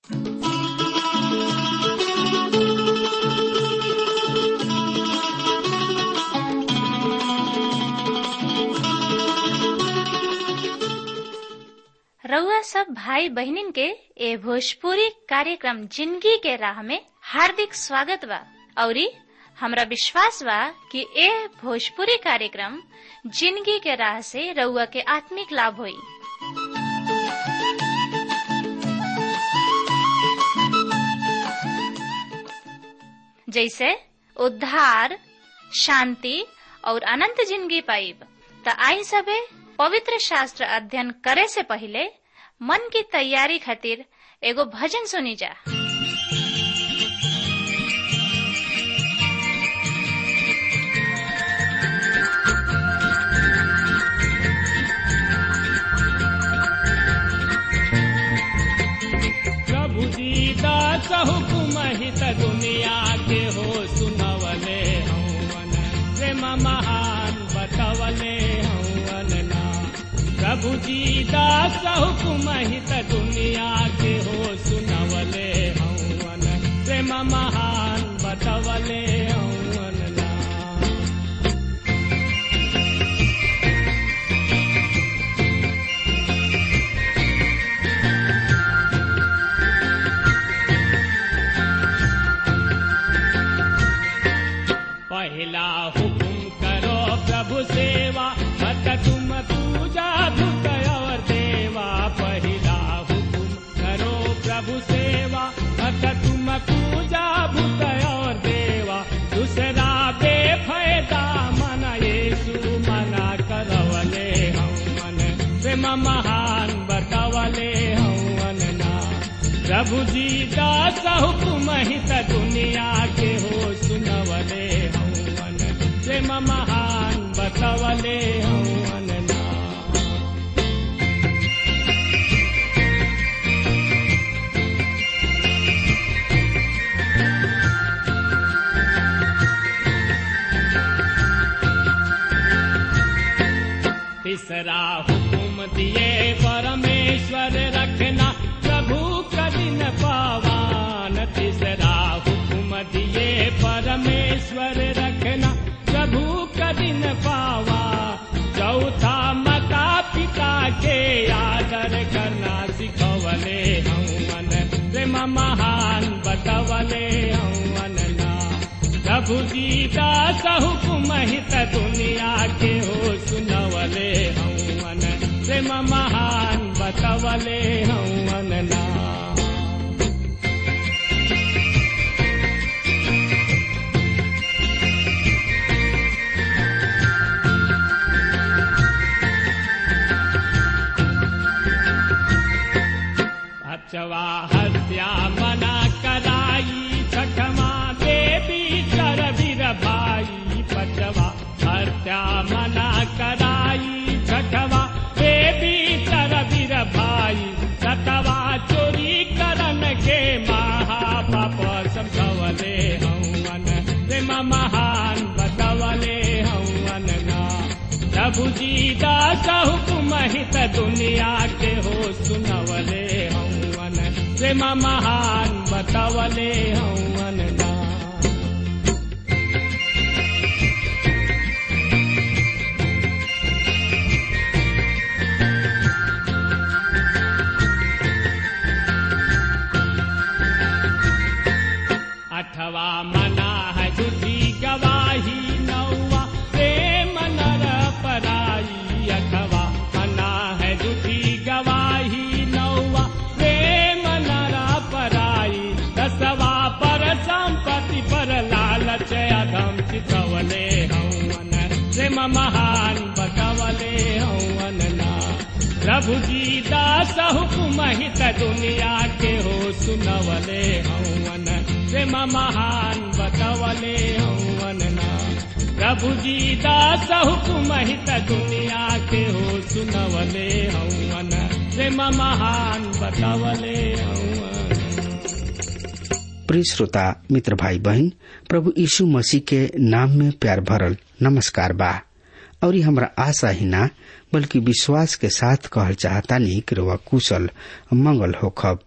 रउआ सब भाई बहनिन के ए भोजपुरी कार्यक्रम जिंदगी के राह में हार्दिक स्वागत बा औरी हमरा विश्वास बा कि ए भोजपुरी कार्यक्रम जिंदगी के राह से रउआ के आत्मिक लाभ होई जैसे उद्धार शांति और अनंत जिंदगी पाइब त आई सबे पवित्र शास्त्र अध्ययन करे से पहले मन की तैयारी खातिर एगो भजन सुनी जा प्रभु दीदा हुकुम हित दुनिया के हो सुनवले हवन प्रेम महान बतवले हवन ना प्रभु दीदा हुकुम हित दुनिया के हो सुनवले हवन प्रेम महान बतवले हवन ना पहला हुकुम करो प्रभु सेवा मत तुम पूजा धुत और देवा पहला हुकुम करो प्रभु सेवा मत तुम पूजा भूत और देवा दूसरा बेफायदा मन येसु मना करवले हम मन प्रेम महान बतवले हवन ना प्रभु जी दास हुकुम हित दुनिया के हो सुनवले हवन प्रेम महान बतवले हवन ना तीसरा हुकुम दिए परमेश्वर रखना प्रभु कठिन पावान तीसरा हुकुम दिए परमेश्वर रखना प्रभु कठिन पावा चौथा माता पिता के आदर करना सिखवले हवन प्रेम महान बतवले हवन ना प्रभु जी दास हुकुम हित दुनिया के हो सुनवले हवन प्रेम महान बतवले हवन ना अचवा हत्या मना कराई छठमा देवी कर वीर भाई पचवा हत्या मना कराई छठवा देवी कर वीर भाई सतवा चोरी करन के महापाप समझवले हवन प्रेम महान बतवले हवन ना प्रभु जी दास हुकुम हित दुनिया के हो सुनवले हवन प्रेम महान बतवले हवन ना अठवा मना है झूठी गवाही नौवा प्रेम नर पराई अठवा मना है झूठी गवाही नौवा प्रेम नर पराई दसवा पर संपत्ति पर लालच अधम चितवले हवन प्रेम महान बतवले हवन ना प्रभु जी दास हुकुम हित दुनिया के हो सुनवले हवन प्रेम महान बतवले हवन ना प्रभु जी दास हुकुम हित दुनिया के हो सुनवले हवन प्रेम महान बतवले हवन प्रिय श्रोता मित्र भाई बहन प्रभु यीशु मसीह के नाम में प्यार भरल नमस्कार बा और हमरा आशा ही ना बल्कि विश्वास के साथ कहल चाहता नहीं कि रउआ कुशल मंगल होखब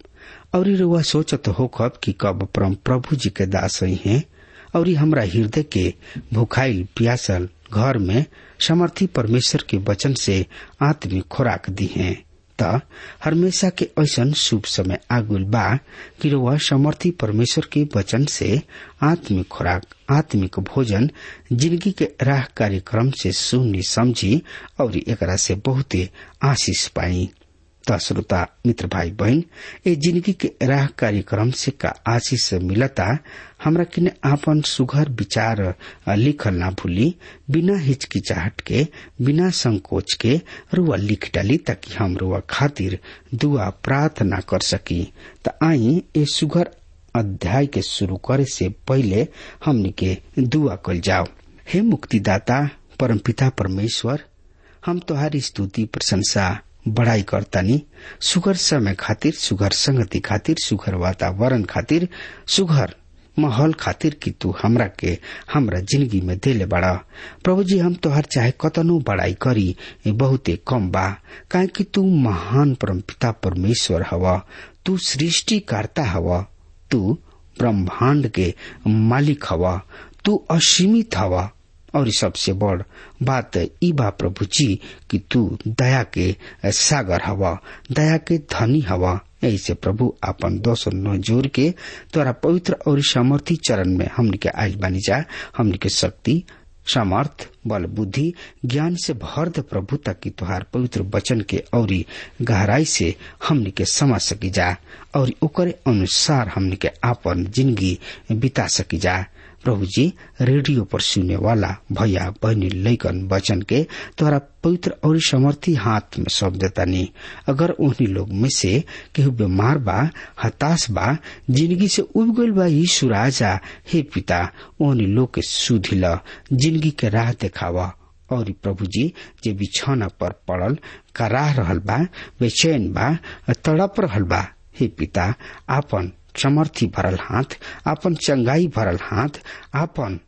और रुआ सोचत होखब कि कब परम प्रभु जी के दास ही हैं और हमरा हृदय के भूखाइल प्यासल घर में समर्थी परमेश्वर के वचन से आत्मिक खुराक दी हैं त हमेशा के ऐसन शुभ समय आगुल बा कि रुआ समर्थी परमेश्वर के वचन से आत्मिक खुराक आत्मिक भोजन जिंदगी के राह कार्यक्रम से सुनी समझी और एकरा से बहुते आशीष पाई त श्रोता मित्र भाई बहन ए जिंदगी के राह कार्यक्रम से का आशीष मिलता हमरा किने आपन सुघर विचार लिखल ना भूली बिना हिचकिचाहट के बिना संकोच के रुआ लिख डाली ताकि हम रुआ खातिर दुआ प्रार्थना कर सकी त आई ए सुघर अध्याय के शुरू करे से पहले हमनी के दुआ कल जाओ हे मुक्तिदाता परमपिता परमेश्वर हम तुम्हारी स्तुति प्रशंसा बड़ाई करतानी सुघर समय खातिर सुघर संगति खातिर सुघर वातावरण खातिर सुघर माहौल खातिर कि तू हमरा के हमरा जिंदगी में देले बड़ा प्रभु जी हम तोहर चाहे कतनो बड़ाई करी बहुते कम बा काहे कि तू महान परम पिता परमेश्वर हवा तू सृष्टि करता हवा तू ब्रह्मांड के मालिक हवा तू असीमित हवा और सबसे बड़ बात ई बा प्रभु जी कि तू दया के सागर हवा दया के धनी हवा ऐसे प्रभु अपन दोष न जोर के तोरा पवित्र और सामर्थी चरण में हमन के आयल बानी जा हमन के शक्ति सामर्थ बल बुद्धि ज्ञान से भर दे प्रभु ताकि तुहार पवित्र वचन के औरी गहराई से हमन के समझ सकी जा और ओकरे अनुसार हमन के आपन जिंदगी बिता सकी जा प्रभु जी रेडियो पर सुने वाला भैया बहनी लैकन वचन के तोरा पवित्र और समर्थी हाथ में सौंप देता नहीं अगर उन्हीं लोग में से केहू बीमार बा हताश बा जिंदगी से उब गल बा यीशु राजा हे पिता उन्हीं लोग के सुधिल जिंदगी के राह देखावा और प्रभु जी जे बिछौना पर पड़ल कराह रहल बा बेचैन बा तड़प रहल बा हे पिता आपन समर्थी भरल हाथ आपन चंगाई भरल हाथ आपन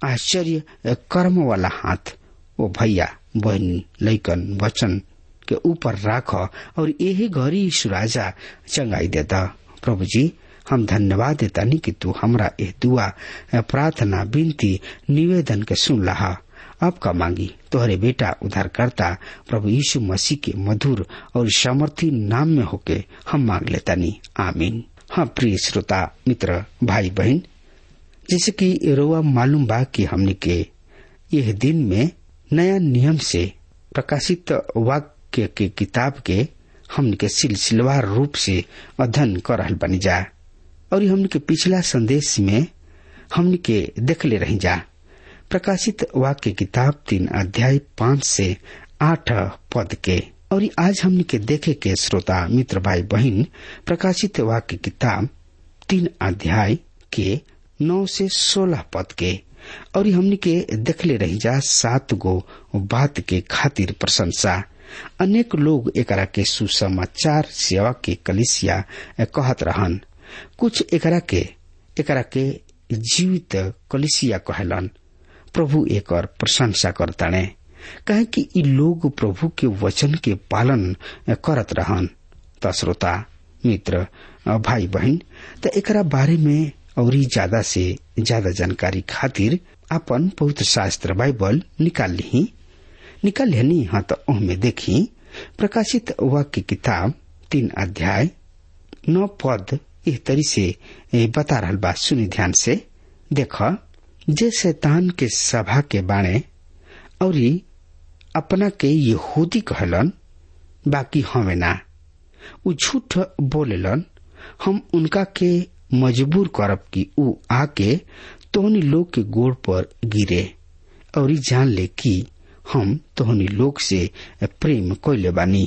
आश्चर्य कर्म वाला हाथ ओ भैया बहनी लैकन वचन के ऊपर राख और यही घड़ी यीशु राजा चंगाई देता प्रभु जी हम धन्यवाद देता नहीं कि तू हमरा यह दुआ प्रार्थना विनती निवेदन के सुन रहा अब का मांगी तोहरे बेटा उद्धारकर्ता प्रभु यीशु मसीह के मधुर और सामर्थी नाम में होके हम मांग लेता नहीं आमीन हाँ प्रिय श्रोता मित्र भाई बहन जैसे कि रोआ मालूम बा कि हमने के यह दिन में नया नियम से प्रकाशित वाक्य के किताब के हमने के सिलसिलेवार रूप से अध्ययन कर रहल बनी जा और हमने के पिछला संदेश में हमने के देख ले रही जा प्रकाशित वाक्य किताब तीन अध्याय पांच से आठ पद के और आज हमने के देखे के श्रोता मित्र भाई बहन प्रकाशित वाक्य किताब तीन अध्याय के नौ से सोलह पद के और हमने के देखले रही जा सात गो बात के खातिर प्रशंसा अनेक लोग एकरा के सुसमाचार सेवा के कलिसिया कहत रहन कुछ एकरा के एकरा के जीवित कलिसिया कहलन प्रभु एक प्रशंसा करताणे कहे कि इ लोग प्रभु के वचन के पालन करत रहन त श्रोता मित्र भाई बहन त एकरा बारे में और ज्यादा से ज्यादा जानकारी खातिर अपन पवित्र शास्त्र बाइबल निकाल ली निकाल लेनी हाँ तो ओहमे देखी प्रकाशित वाक्य किताब तीन अध्याय नौ पद इस तरी से बता रहा बात सुनी ध्यान से देख जे शैतान के सभा के बाणे और अपना के यहूदी कहलन बाकी हमें ना उ झूठ बोलेलन हम उनका के मजबूर करब कि उ आके तोहनी लोग के गोड़ पर गिरे और जान ले कि हम तोहनी लोग से प्रेम कैले बानी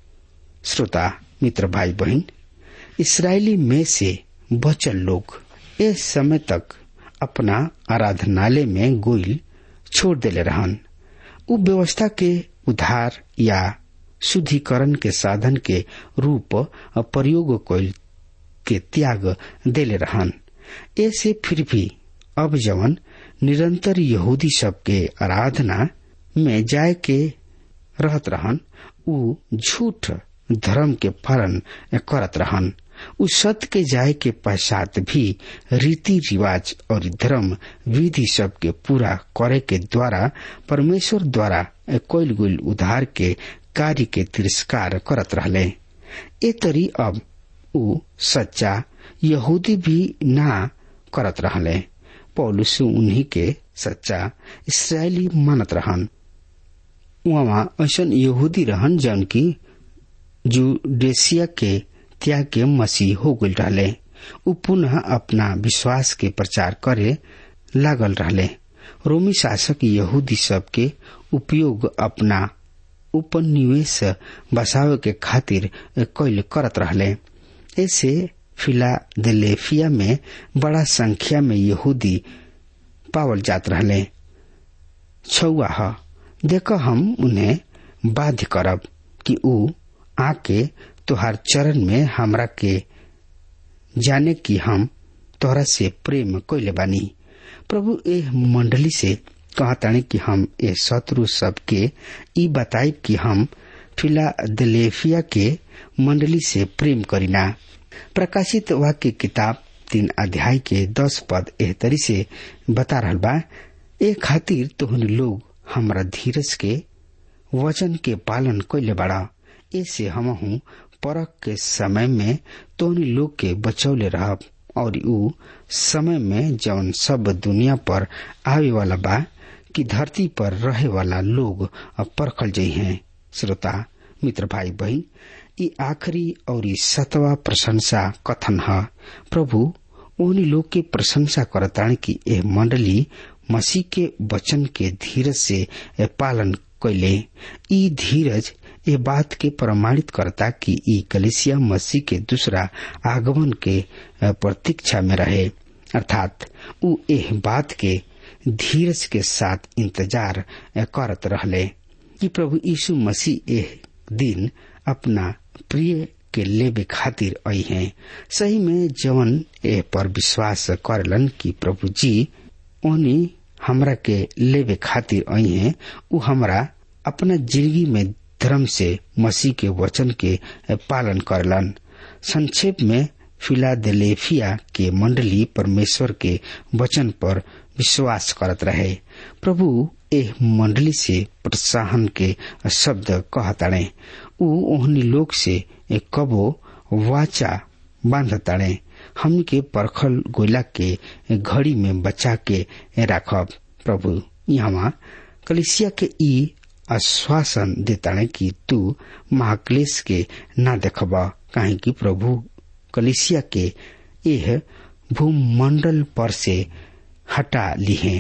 श्रोता मित्र भाई बहन इसराइली में से बचल लोग इस समय तक अपना आराधनालय में गोइल छोड़ देले रहन उ व्यवस्था के उधार या शुद्धिकरण के साधन के रूप प्रयोग कैल के त्याग देले रहन ऐसे फिर भी अब जवन निरंतर यहूदी सब के आराधना में जाय के रहत रहन उ झूठ धर्म के पालन करत रहन उ सत्य के जाए के पश्चात भी रीति रिवाज और धर्म विधि सब के पूरा करे के द्वारा परमेश्वर द्वारा कोयल गुल उधार के कार्य के तिरस्कार करत रहले ए तरी अब उ सच्चा यहूदी भी ना करत रहले पौलुस उन्हीं के सच्चा इसराइली मानत रहन वहाँ ऐसन यहूदी रहन जौन की जुडेसिया के त्याग के मसीह हो गल रहले उ पुनः अपना विश्वास के प्रचार करे लागल रहले रोमी शासक यहूदी सब के उपयोग अपना उपनिवेश बसावे के खातिर कैल करत रहले ऐसे फिलाडेल्फिया में बड़ा संख्या में यहूदी पावल जात रहले छुआ ह देख हम उन्हें बाध्य करब कि उ आके तुहार चरण में हमरा के जाने कि हम तोहरा से प्रेम कैले बानी प्रभु ए मंडली से कहतानी कि हम ए शत्रु सबके ई बताई कि हम फिलाडेल्फिया के मंडली से प्रेम करीना प्रकाशित वाक्य किताब तीन अध्याय के दस पद एहतरी से बता रहल बा ए खातिर तोहन लोग हमरा धीरज के वचन के पालन कैले बाड़ा ऐसे हमहू परख के समय में तोहन लोग के बचौले रहब और उ समय में जौन सब दुनिया पर आवे वाला बा कि धरती पर रहे वाला लोग परखल जाइ हैं श्रोता मित्र भाई बहन ई आखिरी और सतवा प्रशंसा कथन है प्रभु उन्हीं लोग के प्रशंसा करतानी कि यह मंडली मसीह के वचन के धीरज से पालन कैले ई धीरज ये बात के प्रमाणित करता कि ई कलिसिया मसीह के दूसरा आगमन के प्रतीक्षा में रहे अर्थात उ एह बात के धीरज के साथ इंतजार करत रहले कि प्रभु यीशु मसीह एह दिन अपना प्रिय के लेबे खातिर आई हैं सही में जवन एह पर विश्वास करलन कि प्रभु जी ओनी हमरा के लेबे खातिर आई हैं उ हमरा अपना जिंदगी में धर्म से मसीह के वचन के पालन करलन संक्षेप में फिलाडेल्फिया के मंडली परमेश्वर के वचन पर विश्वास करत रहे प्रभु एह मंडली से प्रोत्साहन के शब्द कहताड़े उ ओहनी लोग से एक कबो वाचा बांधताड़े हम के परखल गोला के घड़ी में बचा के राखब प्रभु यहाँ कलिसिया के ई आश्वासन देताड़े कि तू महाक्लेश के ना देखब काहे कि प्रभु कलिसिया के यह भूमंडल पर से हटा लिहे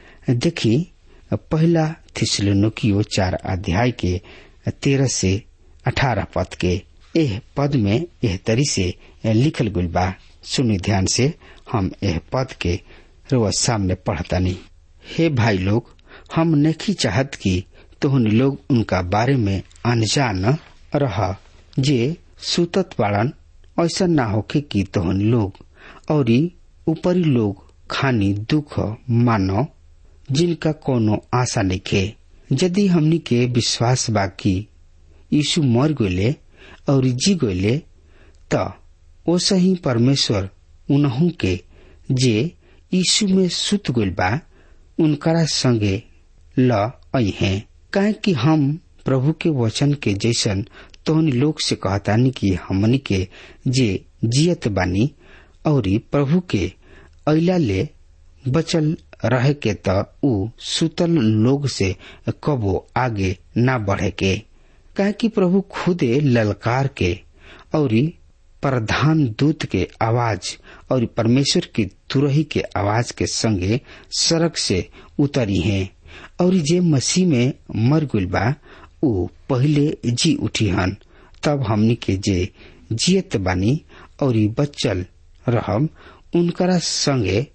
देखी पहला थिसलुकियो चार अध्याय के तेरह से अठारह पद के एह पद में एह तरी से लिखल गुल बा सुनी ध्यान से हम एह पद के रोज सामने पढ़तानी हे भाई लोग हम नहीं चाहत कि तोहन लोग उनका बारे में अनजान रह जे सुतत बाड़न ऐसा ना होके कि तोहन लोग और ऊपरी लोग खानी दुख मानो जिनका कोनो आशा लिखे यदि हमनी के विश्वास बाकी यीशु मर गये और जी गये त ओसा ही परमेश्वर उनहू के जे यीशु में सुत गइल बा उनकरा संगे ल आई हैं काहे कि हम प्रभु के वचन के जैसन तोहन लोग से कहतानी कि हमनी के जे जियत बानी और प्रभु के अला ले बचल रहे के त उ सुतल लोग से कबो आगे ना बढ़े के काहे कि प्रभु खुदे ललकार के और प्रधान दूत के आवाज और परमेश्वर की तुरही के आवाज के संगे सड़क से उतरी हैं और जे मसीह में मर गुल बा उ पहले जी उठी हन तब हमनी के जे जियत बानी और बच्चल रहम उनकरा संगे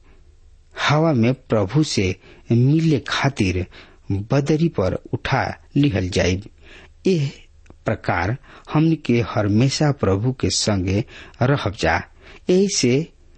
हवा में प्रभु से मिले खातिर बदरी पर उठा लिहल जाये एह प्रकार हमन के हमेशा प्रभु के संगे रहब जा ऐसे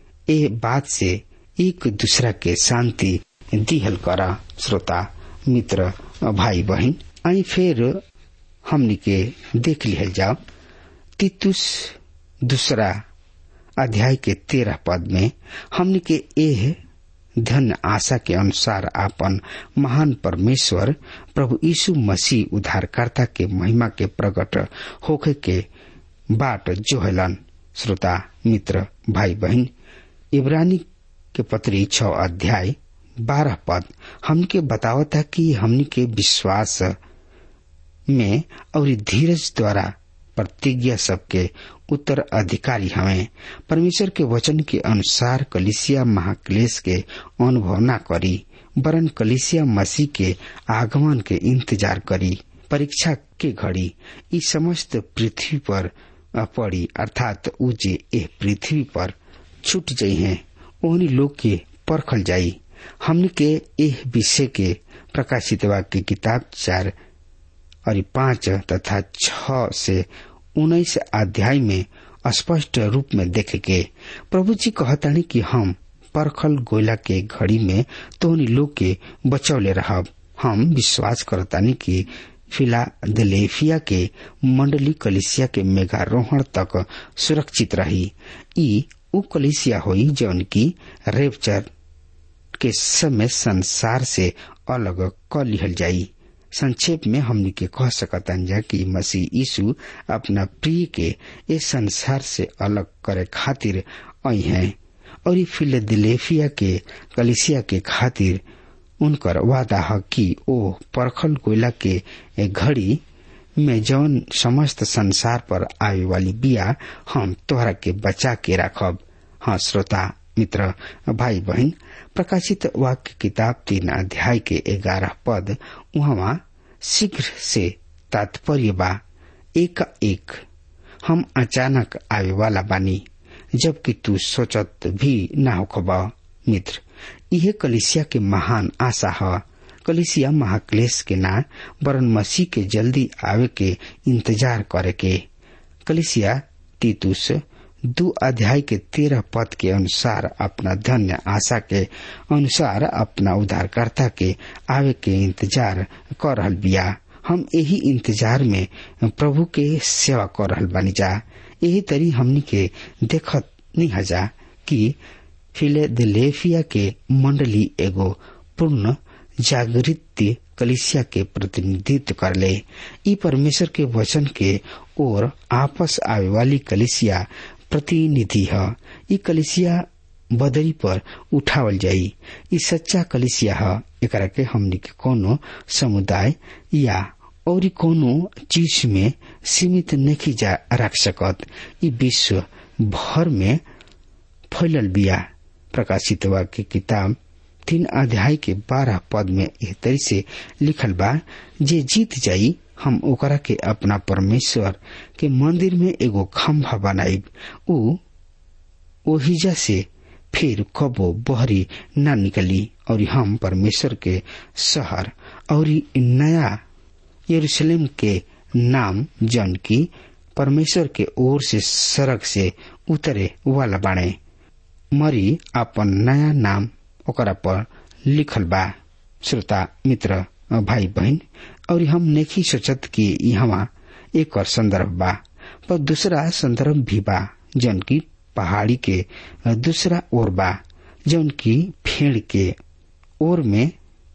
ए बात से एक दूसरा के शांति दिहल करा श्रोता मित्र भाई बहन आई फिर हमनी के देख लिहल जाओ तितुस दूसरा अध्याय के तेरह पद में हमने के एह धन्य आशा के अनुसार आपन महान परमेश्वर प्रभु यीशु मसीह उद्धारकर्ता के महिमा के प्रकट होखे के बाट जोहलन श्रोता मित्र भाई बहन इब्रानी के पत्री छ अध्याय बारह पद हमके बतावता कि हमनी के विश्वास में और धीरज द्वारा प्रतिज्ञा सबके उत्तर अधिकारी हमें परमेश्वर के वचन के अनुसार कलिसिया महाक्लेश के अनुभव न करी वरन कलिसिया मसीह के आगमन के इंतजार करी परीक्षा के घड़ी ई समस्त पृथ्वी पर पड़ी अर्थात उ जे एह पृथ्वी पर छूट जाइ हैं ओहनी लोग के परखल जाई हमने के एह विषय के प्रकाशित वाक्य किताब चार और पांच तथा छ से उन्नीस अध्याय में स्पष्ट रूप में देखे के प्रभु जी कहतानी कि हम परखल गोयला के घड़ी में तोहनी लोग के बचौले रहब हम विश्वास करतानी कि फिलाडेल्फिया के मंडली कलिसिया के मेघारोहण तक सुरक्षित रही ई उ कलिसिया हुई जौन की रेपचर के समय संसार से अलग क लिहल जाई संक्षेप में हमनी के कह सकतन जा कि मसीह यीशु अपना प्रिय के इस संसार से अलग करे खातिर आई हैं और ई फिलेडेल्फिया के कलिसिया के खातिर उनकर वादा है कि ओ परखल कोयला के घड़ी में जौन समस्त संसार पर आवे वाली बिया हम तोहरा के बचा के रखब हाँ श्रोता मित्र भाई बहन प्रकाशित वाक्य किताब तीन अध्याय के ग्यारह पद वहाँ शीघ्र से तात्पर्य बा एक एक हम अचानक आवे वाला बानी जबकि तू सोचत भी न होखबा मित्र यह कलिसिया के महान आशा है कलिसिया महाक्लेश के ना वरन मसीह के जल्दी आवे के इंतजार करे के कलिसिया तीतुस दो अध्याय के तेरह पद के अनुसार अपना धन्य आशा के अनुसार अपना उद्धारकर्ता के आवे के इंतजार कर रहल बिया हम यही इंतजार में प्रभु के सेवा कर रहल बानी जा यही तरी हमनी के देखत नहीं हजा कि फिलेडेल्फिया के मंडली एगो पूर्ण जागृत कलिसिया के प्रतिनिधित्व कर ले ई परमेश्वर के वचन के ओर आपस आवे वाली कलिसिया प्रतिनिधि है ई कलिसिया बदरी पर उठावल जाई ई सच्चा कलिसिया है एकरा के हमनी के कोनो समुदाय या और कोनो चीज में सीमित नहीं जा रख सकत ई विश्व भर में फैलल बिया प्रकाशित वाक्य किताब तीन अध्याय के बारह पद में एह तरी से लिखल बा जे जीत जाई हम ओकरा के अपना परमेश्वर के मंदिर में एगो खम्भा बनाइब उ ओहिजा से फिर कबो बहरी न निकली और हम परमेश्वर के शहर और नया यरूशलेम के नाम जन की परमेश्वर के ओर से सड़क से उतरे वाला बाणे मरी अपन नया नाम ओकरा पर लिखल बा श्रोता मित्र भाई बहन और हम नहीं सोचत कि यहाँ एक और संदर्भ बा पर दूसरा संदर्भ भी बा जौन की पहाड़ी के दूसरा ओर बा जौन की फेड़ के ओर में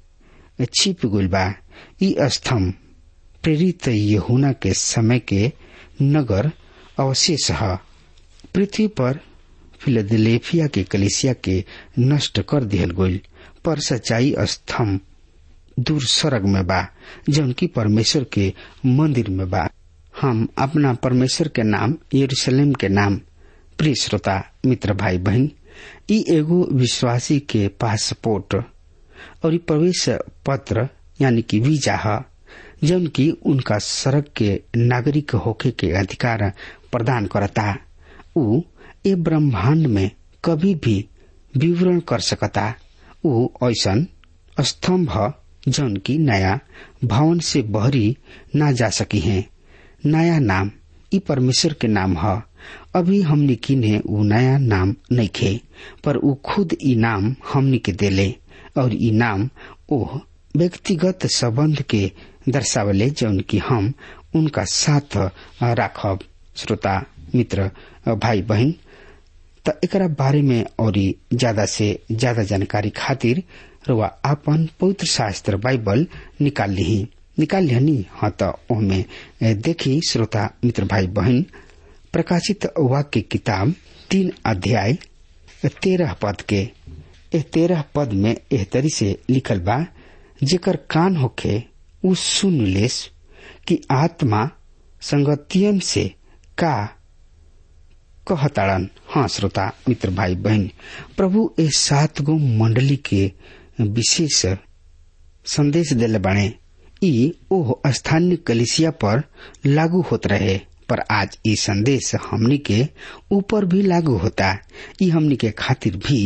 छिप गुल बा ई स्तंभ प्रेरित यहुना के समय के नगर अवशेष है पृथ्वी पर फिलदेलेफिया के कलिसिया के नष्ट कर दिहल गईल पर सच्चाई स्तंभ दूर सरग में बा जौन की परमेश्वर के मंदिर में बा हम अपना परमेश्वर के नाम यरूशलेम के नाम प्रिय श्रोता मित्र भाई बहन ई एगो विश्वासी के पासपोर्ट और ई प्रवेश पत्र यानी कि वीजा है जौन की उनका सड़क के नागरिक होके के अधिकार प्रदान करता उ ए ब्रह्मांड में कभी भी विवरण कर सकता उ ऐसन स्तंभ जौन की नया भवन से बहरी ना जा सकी है नया नाम ई परमेश्वर के नाम है अभी हमने किने उ नया नाम नहीं खे पर उ खुद ई नाम हमने के देले और ई नाम ओह व्यक्तिगत संबंध के दर्शावले जौन की हम उनका साथ राखब श्रोता मित्र भाई बहन त एकरा बारे में और ज्यादा से ज्यादा जानकारी खातिर रुआ आपन पवित्र शास्त्र बाइबल निकाल ली निकाल लिहनी हाँ तो ओमे देखी श्रोता मित्र भाई बहन प्रकाशित वाक्य किताब तीन अध्याय तेरह पद के ए तेरह पद में एह तरी से लिखल बा जेकर कान होखे उ सुन लेस कि आत्मा संगतियन से का कहताड़न हाँ श्रोता मित्र भाई बहन प्रभु ए सात गो मंडली के विशेष संदेश दिले बाणे ई ओह स्थानीय कलिसिया पर लागू होत रहे पर आज ई संदेश हमनी के ऊपर भी लागू होता ई हमनी के खातिर भी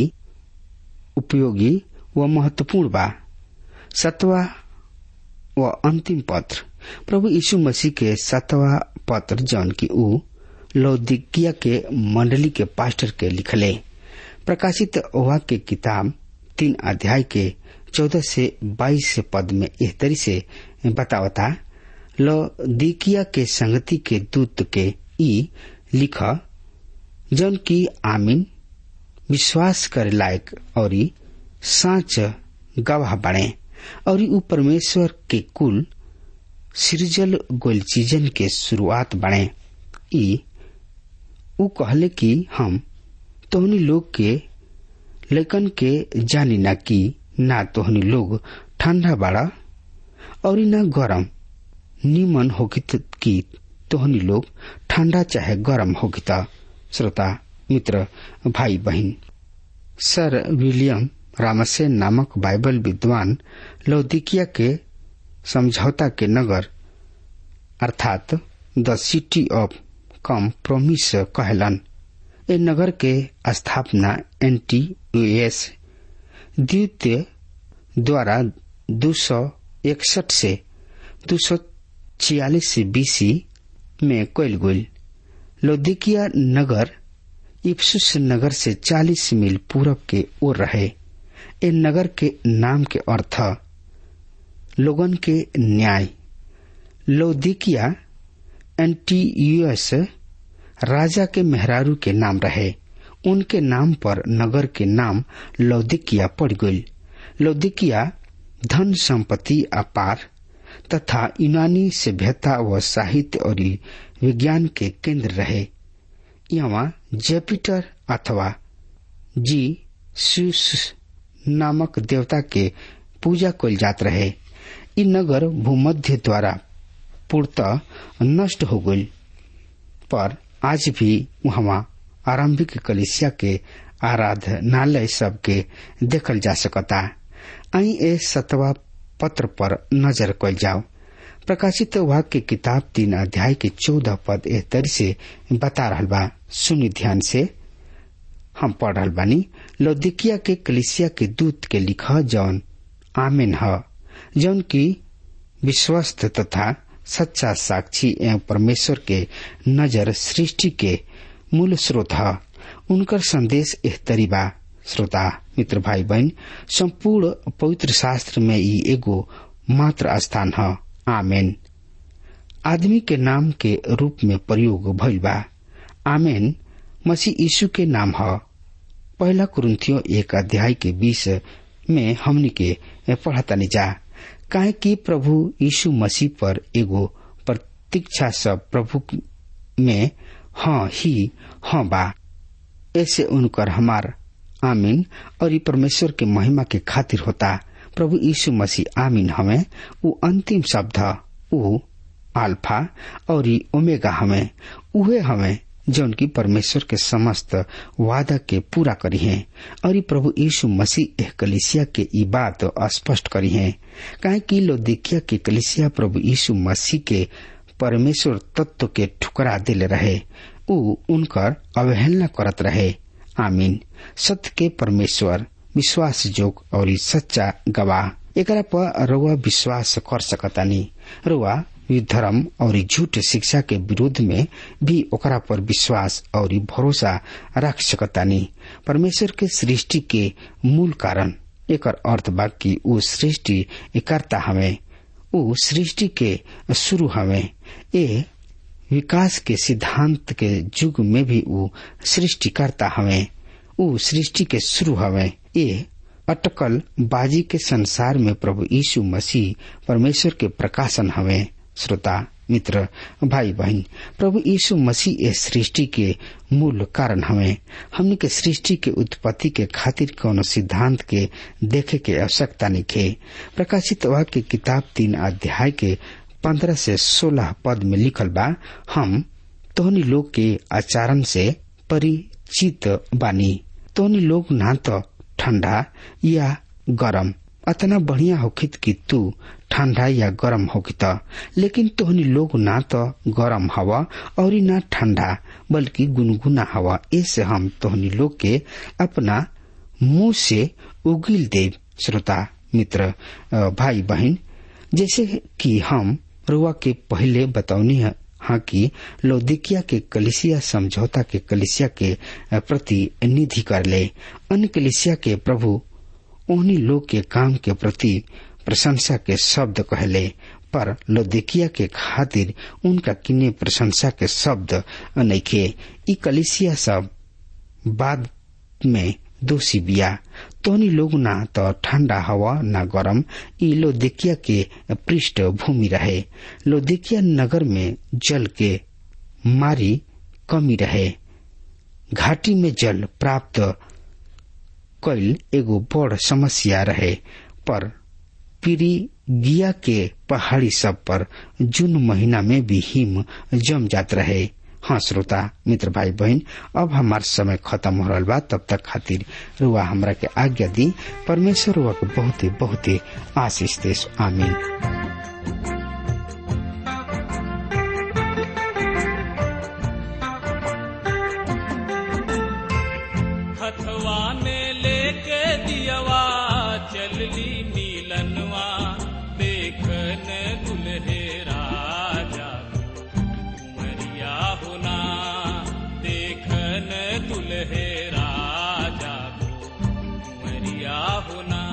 उपयोगी व महत्वपूर्ण बा सतवा व अंतिम पत्र प्रभु यीशु मसीह के सतवा पत्र जौन की ऊ लौदिकिया के मंडली के पास्टर के लिखले प्रकाशित वाक्य किताब तीन अध्याय के चौदह से बाईस पद में एह तरी से बतावता लौदिकिया के संगति के दूत के ई लिख जौन की आमीन विश्वास करे लायक और साच गवाह बने और ऊ परमेश्वर के कुल सृजल गोल चीजन के शुरुआत बने ई ऊ कहले कि हम तोहनी लोग के लेकन के जानी ना कि ना तोहनी लोग ठंडा बाड़ा और न गरम निमन होगित कि तोहनी लोग ठंडा चाहे गरम होगित श्रोता मित्र भाई बहन सर विलियम रामसेन नामक बाइबल विद्वान लौदिकिया के समझौता के नगर अर्थात the city of compromise कहलन ए नगर के स्थापना एंटी यूएस द्वितीय द्वारा दो सौ इकसठ से दो सौ छियालीस बीसी में कैल गई लौदिकिया नगर इफ्सुस नगर से 40 मील पूरब के ओर रहे ए नगर के नाम के अर्थ लोगन के न्याय लौदिकिया एंटीयूएस राजा के मेहरारू के नाम रहे उनके नाम पर नगर के नाम लौदिकिया पड़ गई लौदिकिया धन संपत्ति अपार तथा यूनानी सभ्यता व साहित्य और विज्ञान के केंद्र रहे यहाँ जेपिटर अथवा जी सूस नामक देवता के पूजा कल जात रहे इ नगर भूमध्य द्वारा पूर्णतः नष्ट हो गई पर आज भी वहाँ आरंभिक कलिसिया के आराधनालय सब के देखल जा सकता आई ए सतवा पत्र पर नजर कल जाओ प्रकाशित वाक्य किताब तीन अध्याय के चौदह पद एह तरी से बता रहा बा सुनी ध्यान से हम पढ़ रहा बानी लौदिकिया के कलिसिया के दूत के लिखा जौन आमेन ह जौन की विश्वस्त तथा सच्चा साक्षी एवं परमेश्वर के नजर सृष्टि के मूल स्रोत है उनकर संदेश एह तरीबा श्रोता मित्र भाई बहन संपूर्ण पवित्र शास्त्र में ई एगो मात्र स्थान है आमेन आदमी के नाम के रूप में प्रयोग भइल बा आमेन मसीह यीशु के नाम है पहला कुरुथियो एक अध्याय के बीस में हमनी के पढ़तानी जा काहे कि प्रभु यीशु मसीह पर एगो प्रतीक्षा सब प्रभु में हाँ ही हाँ बा ऐसे उनकर हमार आमीन और ये परमेश्वर के महिमा के खातिर होता प्रभु यीशु मसीह आमीन हमें वो अंतिम शब्द वो अल्फा और ये ओमेगा हमें उहे हमें जौन की परमेश्वर के समस्त वादा के पूरा करी है और ये प्रभु यीशु मसीह एह कलिसिया के ई बात स्पष्ट करी है काहे कि लोदिकिया के कलिसिया प्रभु यीशु मसीह के परमेश्वर तत्व के ठुकरा दिले रहे उ उनकर अवहेलना करत रहे आमीन सत्य के परमेश्वर विश्वास जोग और सच्चा गवाह एकरा पर रउआ विश्वास कर सकतानी रउआ धर्म और झूठ शिक्षा के विरोध में भी ओकरा पर विश्वास और भरोसा रख सकतानी परमेश्वर के सृष्टि के मूल कारण एक अर्थ बा कि ऊ सृष्टि करता हमें ऊ सृष्टि के शुरू हमें ए विकास के सिद्धांत के युग में भी ऊ सृष्टिकर्ता हवे ऊ सृष्टि के शुरू हवे ये अटकल बाजी के संसार में प्रभु यीशु मसीह परमेश्वर के प्रकाशन हवे श्रोता मित्र भाई बहन प्रभु यीशु मसीह इस सृष्टि के मूल कारण हमें हमने के सृष्टि के उत्पत्ति के खातिर कौन सिद्धांत के देखे के आवश्यकता निखे प्रकाशित वाक्य किताब तीन अध्याय के पंद्रह से सोलह पद में लिखल बा हम तोहनी लोग के आचरण से परिचित बानी तोहनी लोग ना तो ठंडा या गरम अतना बढ़िया होखित कि तू ठंडा या गरम होखित लेकिन तोहनी लोग ना तो गरम हवा और ना ठंडा बल्कि गुनगुना हवा ऐसे हम तोहनी लोग के अपना मुंह से उगिल देव श्रोता मित्र भाई बहन जैसे कि हम रुआ के पहले बतौनी है हाँ कि लौदिकिया के कलिसिया समझौता के कलिसिया के प्रतिनिधि कर ले अन्य कलिसिया के प्रभु उन्हीं लोग के काम के प्रति प्रशंसा के शब्द कहले पर लौदिकिया के खातिर उनका किन्ने प्रशंसा के शब्द नइखे ई कलिसिया सब बाद में दोषी बिया तोनी लोग ना तो ठंडा हवा न गरम ई लोदिकिया के पृष्ठ भूमि रहे लोदिकिया नगर में जल के मारी कमी रहे घाटी में जल प्राप्त कैल एगो बड़ समस्या रहे पर पिरिगिया के पहाड़ी सब पर जून महीना में भी हिम जम जात रहे हाँ श्रोता मित्र भाई बहन अब हमार समय खत्म हो रहा बा तब तक खातिर रुआ हमरा के आज्ञा दी परमेश्वर रुआ के बहुते बहुते आशीष देश आमीन हथवा में लेके दियवा चलली नीलनवा देखन दुल्हे राजा कुमरिया होना देखन दुल्हे राजा कुमरिया होना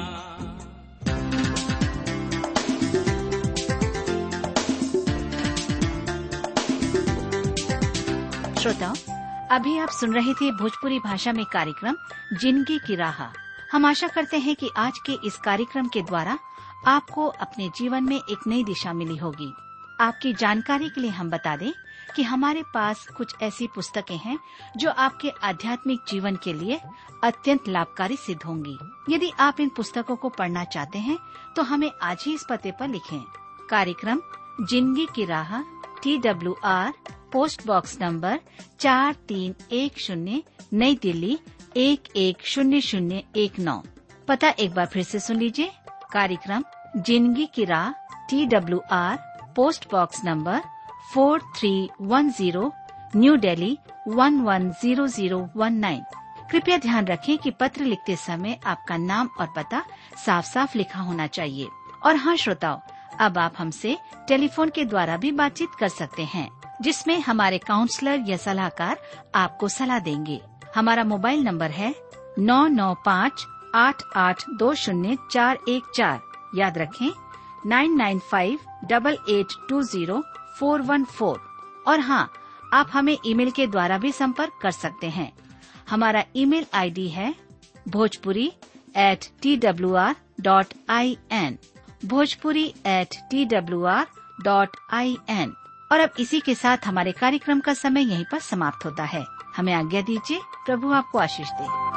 श्रोताओं अभी आप सुन रहे थे भोजपुरी भाषा में कार्यक्रम जिंदगी की राह हम आशा करते हैं कि आज के इस कार्यक्रम के द्वारा आपको अपने जीवन में एक नई दिशा मिली होगी आपकी जानकारी के लिए हम बता दें कि हमारे पास कुछ ऐसी पुस्तकें हैं जो आपके आध्यात्मिक जीवन के लिए अत्यंत लाभकारी सिद्ध होंगी यदि आप इन पुस्तकों को पढ़ना चाहते हैं तो हमें आज ही इस पते पर लिखें कार्यक्रम जिंदगी की राह T W R post box number चार तीन एक शून्य नई दिल्ली एक एक शून्य शून्य एक नौ पता एक बार फिर से सुन लीजिए कार्यक्रम जिंदगी की राह T W R post box number four three one zero New Delhi one one zero zero one nine कृपया ध्यान रखें कि पत्र लिखते समय आपका नाम और पता साफ साफ लिखा होना चाहिए और हाँ श्रोताओं अब आप हमसे टेलीफोन के द्वारा भी बातचीत कर सकते हैं जिसमें हमारे काउंसलर या सलाहकार आपको सलाह देंगे हमारा मोबाइल नंबर है नौ नौ पाँच आठ आठ दो शून्य चार एक चार याद रखें nine nine five double eight two zero four one four और हाँ आप हमें ईमेल के द्वारा भी संपर्क कर सकते हैं हमारा ईमेल आईडी है Bhojpuri at T W R dot I N Bhojpuri at T W R dot I N और अब इसी के साथ हमारे कार्यक्रम का समय यहीं पर समाप्त होता है हमें आज्ञा दीजिए प्रभु आपको आशीष दे